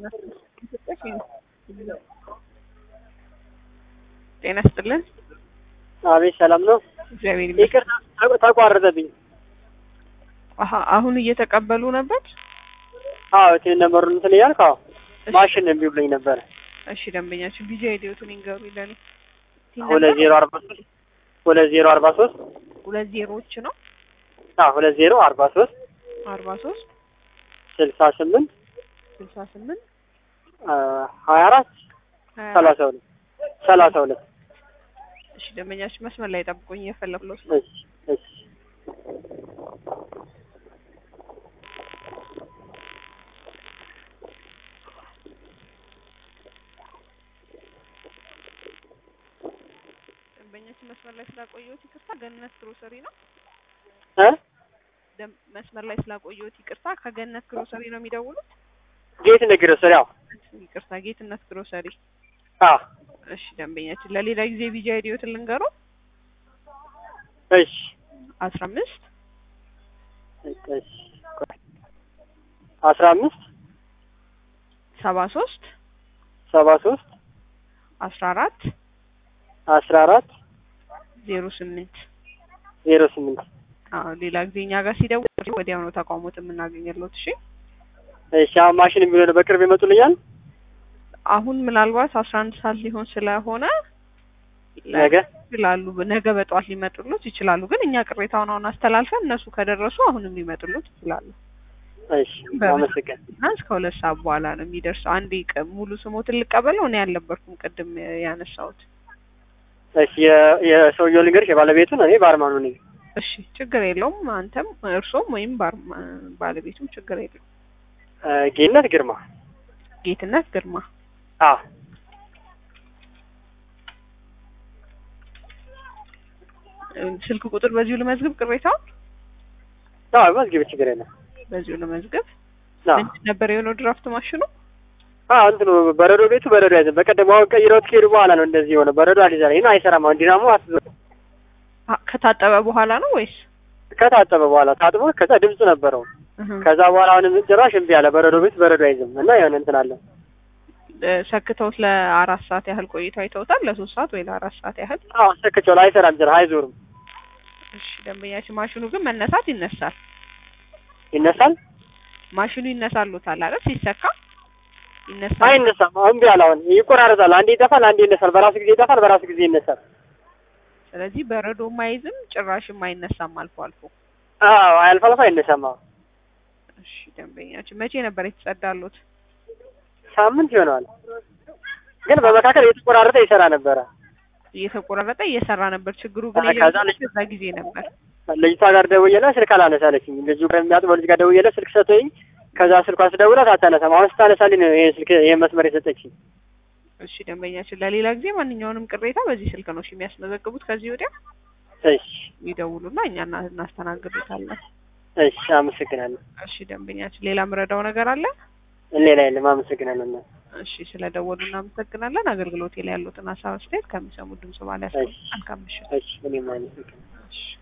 ጤና ይስጥልን። አቤት ሰላም ነው። እግዚአብሔር ይመስገን። ይቅርታ ተቋረጠብኝ። አሀ አሁን እየተቀበሉ ነበር። አዎ ቴ ነበሩን እንትን እያልክ አዎ ማሽን እምቢ ብሎኝ ነበረ። እሺ ደንበኛችን ቢዚ አይዲዮቱን ይንገሩ ይለኔ ሁለት ዜሮ አርባ ሶስት ሁለት ዜሮ አርባ ሶስት ሁለት ዜሮዎች ነው አዎ ሁለት ዜሮ አርባ ሶስት አርባ ሶስት ስልሳ ስምንት ስልሳ ስምንት ሀያ አራት ሰላሳ ሁለት ሰላሳ ሁለት እሺ ደንበኛችን መስመር ላይ ጠብቆኝ እየፈለኩት ነው። እሺ እሺ ደንበኛችን መስመር ላይ ስላቆየሁት ይቅርታ። ገነት ግሮሰሪ ነው። እ ደም- መስመር ላይ ስላቆየሁት ይቅርታ። ከገነት ግሮሰሪ ነው የሚደውሉት? ጌት ንግር ስር ያው ይቅርታ፣ ጌትነት ግሮሰሪ። አዎ እሺ ደንበኛችን ለሌላ ጊዜ ቢዚ አይዲዮትን ልንገሩ። እሺ አስራ አምስት እሺ አስራ አምስት ሰባ ሶስት ሰባ ሶስት አስራ አራት አስራ አራት ዜሮ ስምንት ዜሮ ስምንት አዎ ሌላ ጊዜ እኛ ጋር ሲደውል ወዲያው ነው ተቋሞት የምናገኘለት። እሺ እሺ አሁን ማሽን የሚሆነ በቅርብ ይመጡልኛል አሁን ምናልባት አስራ አንድ ሰዓት ሊሆን ስለሆነ ነገ ይችላሉ ነገ በጠዋት ሊመጡሉት ይችላሉ። ግን እኛ ቅሬታውን አሁን አስተላልፈን እነሱ ከደረሱ አሁንም ሊመጡሉት ይችላሉ። እሺ አመሰግን እና እስከ ሁለት ሰዓት በኋላ ነው የሚደርሰው። አንዴ ቀ- ሙሉ ስሞትን ልቀበለው እኔ ያልነበርኩም ቅድም ያነሳሁት። እሺ የ- የሰውየው ልንገርሽ የባለቤቱን እኔ ባርማኑ ነኝ እሺ ችግር የለውም። አንተም እርሶም ወይም ባር- ባለቤቱም ችግር የለውም። እ ጌነት ግርማ ጌትነት ግርማ አዎ እ ስልክ ቁጥር በዚሁ ልመዝግብ። ቅሬታውን አዎ መዝግብ ችግር የለም በዚሁ ልመዝግብ። አዎ ምንድን ነበር የሆነው ድራፍት ማሽኑ? አዎ እንትኑ በረዶ ቤቱ በረዶ ያዘን በቀደም አሁን ቀይረውት ከሄዱ በኋላ ነው እንደዚህ የሆነ በረዶ አልይዛል ይሄን አይሰራም አሁን ዲናሞ አትዞ አ- ከታጠበ በኋላ ነው ወይስ? ከታጠበ በኋላ ታጥቦ ከዛ ድምፁ ነበረው እህ ከዛ በኋላ አሁንም ጭራሽ እምቢ አለ በረዶ ቤት በረዶ አይዝም እና የሆነ እንትን አለ እ ሰክተውት ለአራት ሰዓት ያህል ቆይቶ አይተውታል። ለሶስት ሰዓት ወይ ለአራት ሰዓት ያህል አዎ ሰክቼው አይሰራም ጭራሽ አይዞርም እሺ ደንበኛችን ማሽኑ ግን መነሳት ይነሳል። ይነሳል ማሽኑ ይነሳሉታል አይደል? ሲሰካ ይነሳል። አይነሳም እምቢ አለ አሁን ይቆራረጣል አንዴ ይጠፋል አንዴ ይነሳል በራሱ ጊዜ ይጠፋል በራሱ ጊዜ ይነሳል ስለዚህ በረዶም አይዝም ጭራሽም አይነሳም አልፎ አልፎ። አዎ አልፎ አልፎ አይነሳም አዎ እሺ ደንበኛችን መቼ ነበር የተጸዳሉት? ሳምንት ይሆነዋል ግን በመካከል እየተቆራረጠ ይሰራ ነበረ እየተቆራረጠ እየሰራ ነበር። ችግሩ ግን አ- ከዛ የጀመረው ልጅ- በዛ ጊዜ ነበር። ልጅቷ ጋር ደውዬላት ስልክ አላነሳለችኝ ልጁ ከሚያጥበው ልጅ ጋር ደውዬላት ስልክ ሰጥቶኝ ከዛ ስልኳ ስደውላት አታነሳም አሁን ስታነሳልኝ ነው ይሄን ስልክ ይሄን መስመር የሰጠችኝ እሺ ደንበኛችን ለሌላ ጊዜ ማንኛውንም ቅሬታ በዚህ ስልክ ነው እሺ የሚያስመዘግቡት። ከዚህ ወዲያ እሺ ይደውሉና እኛ እና- እናስተናግዱታለን። እሺ አመሰግናለሁ እሺ ደንበኛችን ሌላ ምረዳው ነገር አለ? ሌላ የለም አመሰግናለሁ እና እሺ ስለደወሉ እናመሰግናለን። አገልግሎቴ ላይ ያሉትን ሀሳብ አስተያየት ከሚሰሙት ድምጽ ባለ እሺ መልካም ምሽት። እሺ እኔም አመሰግናለሁ እሺ